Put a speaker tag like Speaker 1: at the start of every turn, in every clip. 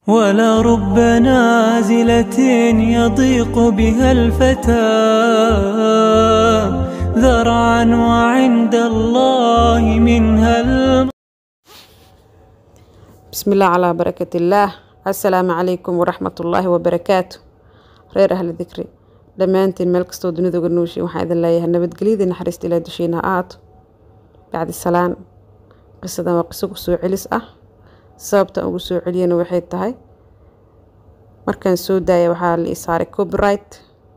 Speaker 1: ولرب نازلة يضيق بها الفتى ذرعا وعند الله منها الم...
Speaker 2: بسم الله على بركة الله السلام عليكم ورحمة الله وبركاته reer ahli dikri dhammaantiin meel kastoo dunida uga nooshiin waxaan idin leeyahay nabadgelyada naxariista ilaa dushiina ha ahaato bacdi salaan qisadan waa qiso kusoo celis ah sababtan ugu soo celiyana waxay tahay markaan soo daaya waxaa la ii saaray copyright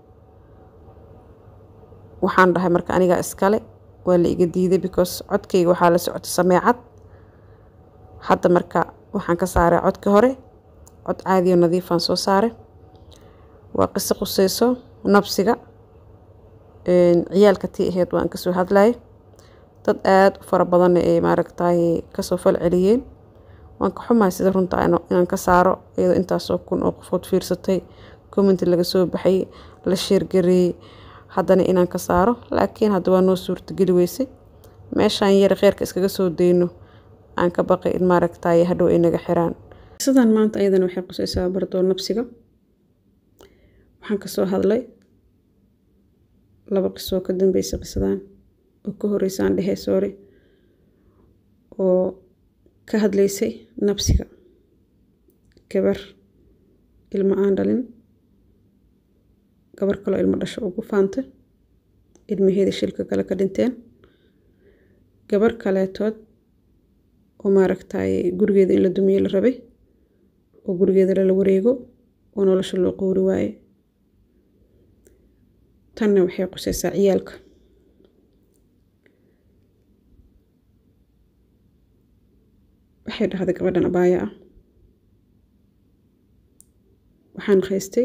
Speaker 2: waxaan dhahay marka anigaa iskale waa la iga diiday because codkayga waxaa la socota sameecad hadda marka waxaan ka saaray codka hore cod caadiyo nadiifaan soo saaray waa qiso quseyso nabsiga ciyaalka tii aheyd waan kasoo hadlayay dad aada u fara badanna ay maaragtay kasoo fal celiyeen waan ka xumahay sida runta inaan ka saaro iyadoo intaasoo kun oo qofood fiirsatay commenti laga soo baxay la sheergareeyey haddana inaan ka saaro laakiin hadda waa noo suurtageli weysay meeshaan yar kheyrka iskaga soo dayno aan ka baqay in maaragtay hadhow ay naga xiraan qisadan maanta ayadana waxay quseysaa bardoon nabsiga waxaan kasoo hadlay laba qisoo ka dambeysay qisadan oo ka horeysaan dhehe soore oo ka hadlaysay nabsiga gabar ilmo aan dhalin gabar kaloo ilmo dhasho ugu faantay ilmaheeda shilka kale ka dhinteen gabar kaleetood oo maaragtay gurigeeda in la dumiye la rabay oo gurigeeda lala wareego oo nolosha loo qowri waaye tanna waxay quseysaa ciyaalka waxay dhahday gabadhan abaaya ah waxaan haystay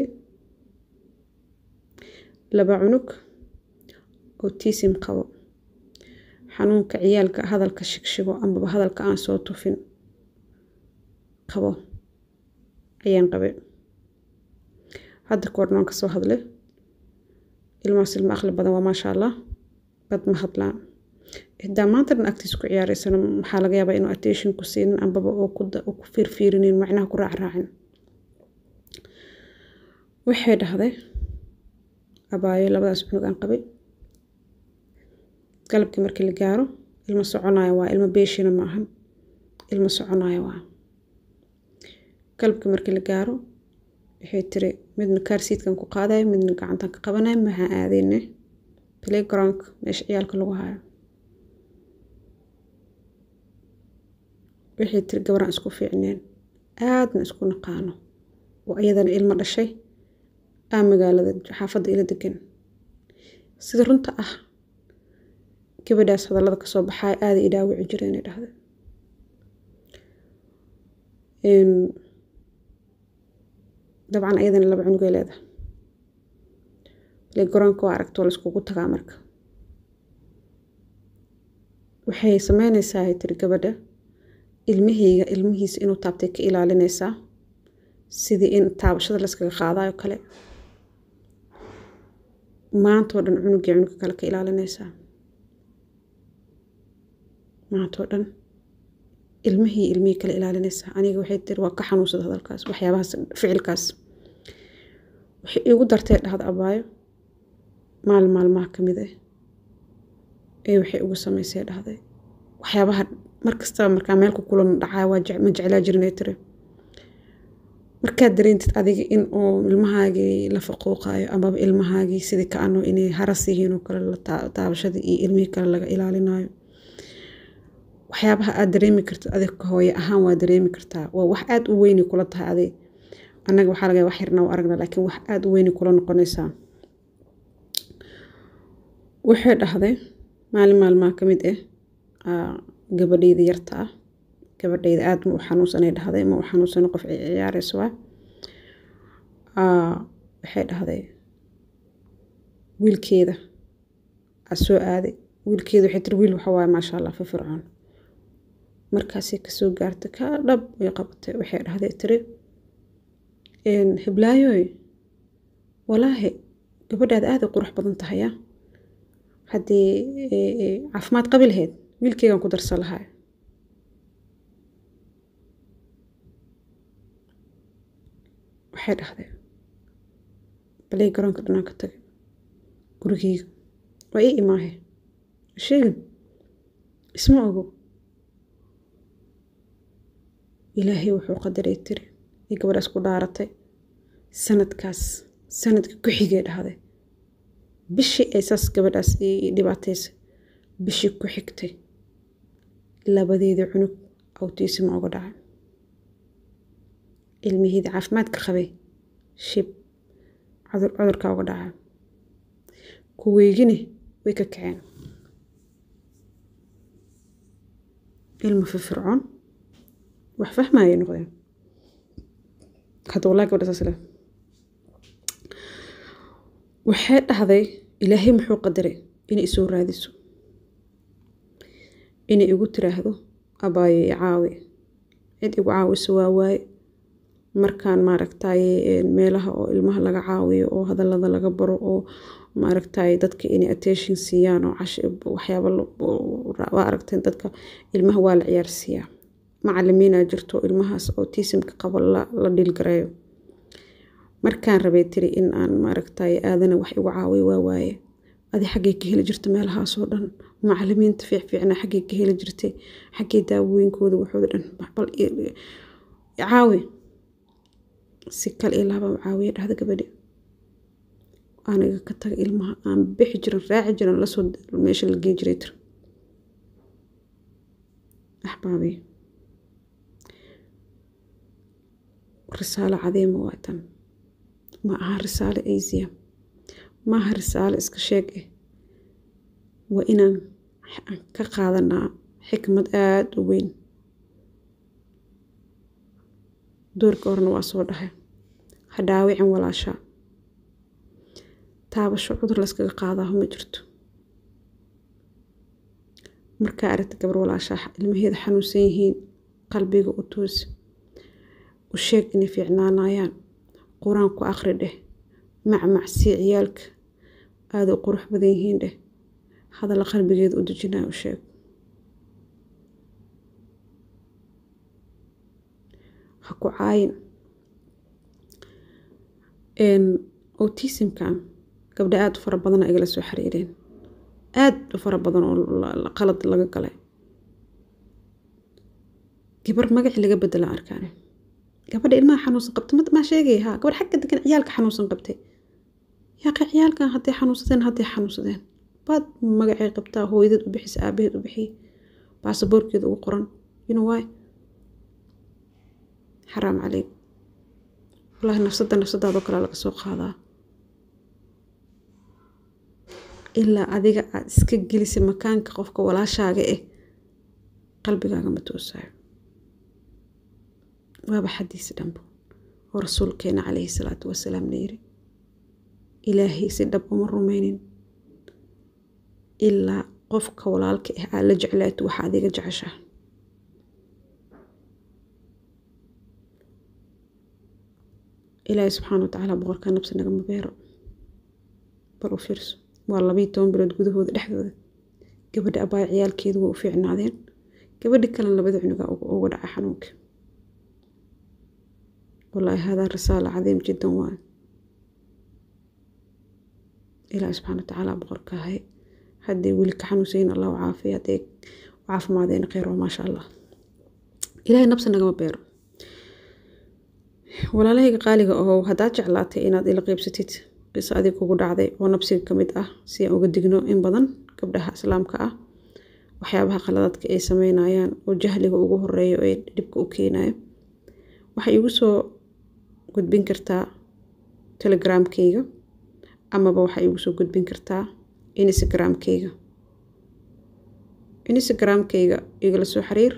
Speaker 2: laba cunug oo tiisim qabo xanuunka ciyaalka hadalka shigshigo amaba hadalka aan soo tufin qabo ayaan qabay hadda koorna waan kasoo hadlay ilmahaas ilmo aqli badan waa maasha allah bad ma hadlaan xitaa maanta dhan agtiisa ku ciyaareysana waxaa laga yaabaa inuu attention ku siinin ambaba oo ku fiirfiirinin macnaha ku raacraacin waxay dhahday abaayo labadaas cunug aan qabay galabkii markii la gaaro ilmo soconaya waa ilmo beeshina ma ahan ilmo soconaya waa galabkii markii la gaaro waxay tiri midna kaarsiidkan ku qaadaya midna gacantan ka qabanaya maxaa aadeyne playgroundka meesha ciyaalka lagu hayo waxay tiri gabaraan isku fiicneen aadna isku naqaano oo iyadana ilmo dhashay aa magaalada xaafadda ila degan sida runta ah gabadhaas hadallada kasoo baxaya aada i dhaawici jira inay dhahda dabcan ayadana laba cunugay leedahay playgroundka waa aragto la iskugu tagaa marka waxay sameyneysaa ay tiri gabadha ilmahayga ilmihiisa inuu taabtay ka ilaalineysaa sidii in taabashada layskaga qaadayo kale maantoo dhan cunugii cunuga kale ka ilaalineysaa maantoo dhan ilmihii ilmihii kale ilaalineysaa aniga waxay tiri waa ka xanuunsada hadalkaas waxyaabahaas ficilkaas waxay iigu dartee dhahda abaayo maalin maalmaha ka mid ah ee waxay ugu sameysay dhahday waxyaabaha markastaba markaa meel ku kulan dhacaa waa ma jeclaa jirinay tiri markaad dareentid adiga in uu ilmahaagii la faquuqayo amaba ilmahaagii sidii ka ano inay haras yihiin oo kale taabashadii iyo ilmihii kale laga ilaalinayo waxyaabaha aad dareemi kartid adig ka hooye ahaan waa dareemi kartaa waa wax aada u weyni kula tahay adig annaga waxaa laga wax yarna u aragna laakiin wax aada u weyni kula noqonaysaa waxay dhahday maalin maalmaha ka mid ah gabadhayda yarta ah gabadhayda aada ma u xanuunsanay dhahday ma u xanuunsano qof ciyaareyso waa waxay dhahday wiilkeeda aa soo aaday wiilkeeda waxay tiri wiil waxa waaye maasha allah firfircoon markaasay kasoo gaartay ka dhab way qabatay waxay dhahday tiri hiblaayoy walaahi gabadhaada aada u qurux badan tahaya haddii caafimaad qabi lahayd wiilkeygan ku darsan lahaa waxay dhahday balay garoonka dhanaan ka tagay gurigeyga waa ii imaahe sheegin isma ogo ilaahay wuxuu qadaray tiri iyo gabadhaas ku dhaaratay sanadkaas sanadka ku xigay dhahday bishii ay saas gabadhaas dhibaataysa bishii ku xigtay labadeedii cunug awtiisima uga dhacay ilmihiida caafimaadka qabay shib cudurkaa uga dhacay kuweygini way ka kaceen ilmu firfircoon wax fahmayay noqdeen hadda walaa gabadha saas leh waxay dhahday ilaahay muxuu qadaray inay isoo raadiso inay igu tiraahdo abaayo i caawi cid igu caawiso waa waaye markaan maaragtaye meelaha oo ilmaha laga caawiyo oo hadallada laga baro oo maaragtaye dadka inay attention siiyaan oo waxyaaba waa aragteen dadka ilmaha waa la ciyaarsiiyaa macalimiinaa jirto ilmahaas autismka qabo la dhilgareeyo markaan rabay tiri in aan maaragtaye aadana wax igu caawiyo waa waaye adi xaggay ka heli jirta meelahaasoo dhan macalimiinta fiicfiicna xaggay ka heli jirtay xaggay daawooyinkooda waxooda dhan bal caawi si kal iyo laaba caawiya dhahda gabadhi aniga ka taga ilmaha aan bixi jiran raaci jiran lasoo meesha la gei jiray tir axbaabi risaalo cadeema waa tan ma aha risaalo asiya ma aha risaalo iska sheeg ah waa inaan ka qaadanaa xikmad aada u weyn doorka horena waa soo dhahay ha dhaawicin walaashaa taabasho cudur layskaga qaadaaho ma jirto markaa aragta gabar walaashaa ilmaheeda xanuunsan yihiin qalbiga u toosi u sheeg inay fiicnaanayaan qur-aan ku aqri dheh macmacsii ciyaalka aada u qurux badan yihiin dheh hadalla qalbigeeda u dejinaya u sheeg ha ku caayin autismkan gabdha aada u fara badana igala soo xiriireen aada u fara badan oo qalad laga galay gabar magaci laga bedela arkaane gabadha ilmaha xanuunsan qabtay maa sheegay ha gabar xagga degan ciyaalka xanuunsan qabtay yaaqi ciyaalkan hadday xanuunsadeen hadday xanuunsadeen baad magacay qabtaa hooyadeed u bixisa aabaheed u bixiy baasaboorkeeda ugu qoran you know why xaraam caleyk wallaahi nafsadda nafsadaadoo kale laga soo qaadaa ilaa adiga aada iska gelisay makaanka qofka walaashaaga ah qalbigaaga ma toosayo waaba xadiis dhanbo oo rasuulkeena caleyhi salaatu wasalaamna yiri ilaahay si dhab uma rumeynin ilaa qofka walaalka ah aad la jeclaato waxa adiga jeceshaa ilaahay subxaana wa tacaala boqorka nabsi nagama beero bal u fiirso waa labayo toban bilood gudahooda dhexdooda gabadha abaaya ciyaalkeedu waa u fiicnaadeen gabadhi kalena labada cunugaa uga dhaca xanuunka wallaahi haadaa risaala cadiim jiddan waa ilaahi subxaana wa tacaala boqorka ahay hadday weli ka xanuunsayin allah u caafiya hadday caafimaadeen kheyr oo maasha allah ilaahay nabsi nagama beero walaalahayga qaaliga oo haddaad jeclaatay inaad ila qeybsatid qiso adig kugu dhacday oo nabsiga ka mid ah si aan uga digno in badan gabdhaha islaamka ah waxyaabaha qaladaadka ay sameynayaan oo jahliga ugu horeeyo ee dhibka u keenayo waxay igu soo gudbin kartaa telegramkeyga amaba waxay igu soo gudbin kartaa instagramkeyga instagramkeyga igala soo xiriir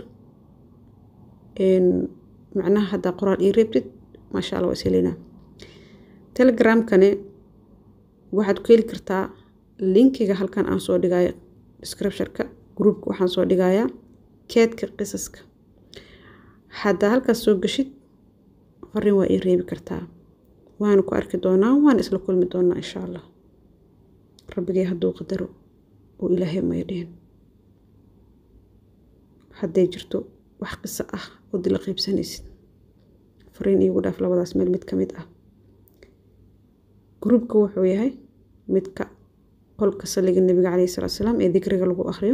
Speaker 2: macnaha haddaa qoraal ii reebtid maasha alla waa ishelinaa telegramkani waxaad ku heli kartaa linkiga halkan aan soo dhigayo descriptionka groupka waxaan soo dhigayaa keedka qisaska haddaa halkaas soo gashid fariin waa ii reebi kartaa waana ku arki doonaa waana isla kulmi doonaa insha allah rabbigay hadduu qadaro oo ilaahay maydheen hadday jirto wax qiso ah oo dila qiibsanaysid fariin iigu dhaaf labadaas meel mid ka mid ah gruubka wuxuu yahay midka qolka saliga nabiga caleyhi salaatu salaam ee dikriga lagu akhriyo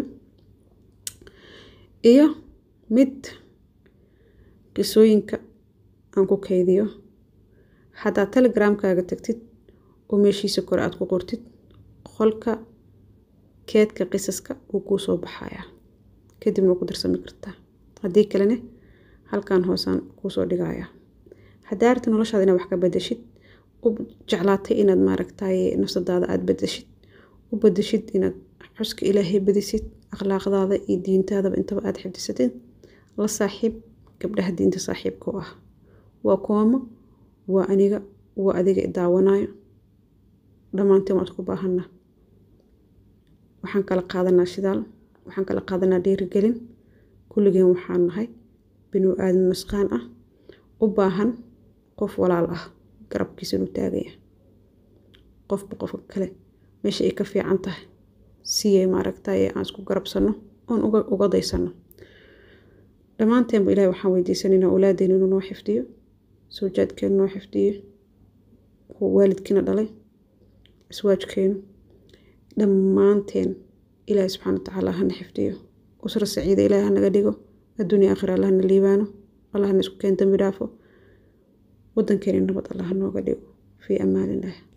Speaker 2: iyo mid qisooyinka aan ku kaydiyo haddaad telegramkaaga tagtid oo meeshiisa kore aad ku qortid qolka keedka qisaska wuu kuu soo baxayaa kadibna waa ku darsami kartaa haddii kalene halkan hoosaan kuusoo dhigayaa haddaa aragti noloshaada inaad wax ka bedeshid u jeclaatay inaad maaragtay nafsadaada aada bedeshid u bedeshid inaad xuska ilaahay badisid akhlaaqdaada iyo diintaadaba intaba aada xifdisatid la saaxiib gabdhaha diinta saaxiibka u ah waa kuwamo waa aniga waa adiga daawanayo dhammaanteen waan isku baahanaa waxaan kala qaadanaa shidaal waxaan kala qaadanaa dhiirigelin kulligeen waxaan nahay binu aadan nusqaan ah u baahan qof walaal ah garabkiisa inuu taagaya qofba qofka kale meesha ay ka fiican tahay siyay maaragtay aan isku garabsano oon uga daysano dhammaanteenba ilahi waxaan weydiisanaynaa awlaadeena inuu noo xifdiyo sawjaadkeenu noo xifdiyo waalidkiina dhalay aswaajkeenu dhammaanteen ilaahi subxaana watacaala hana xifdiyo usra saciida ilaahi hanaga dhigo adduunya aakhira allah hana liibaano allah hana isku keen dambi dhaafo wadankeena nabad allah hanooga dhigo fii amaan illah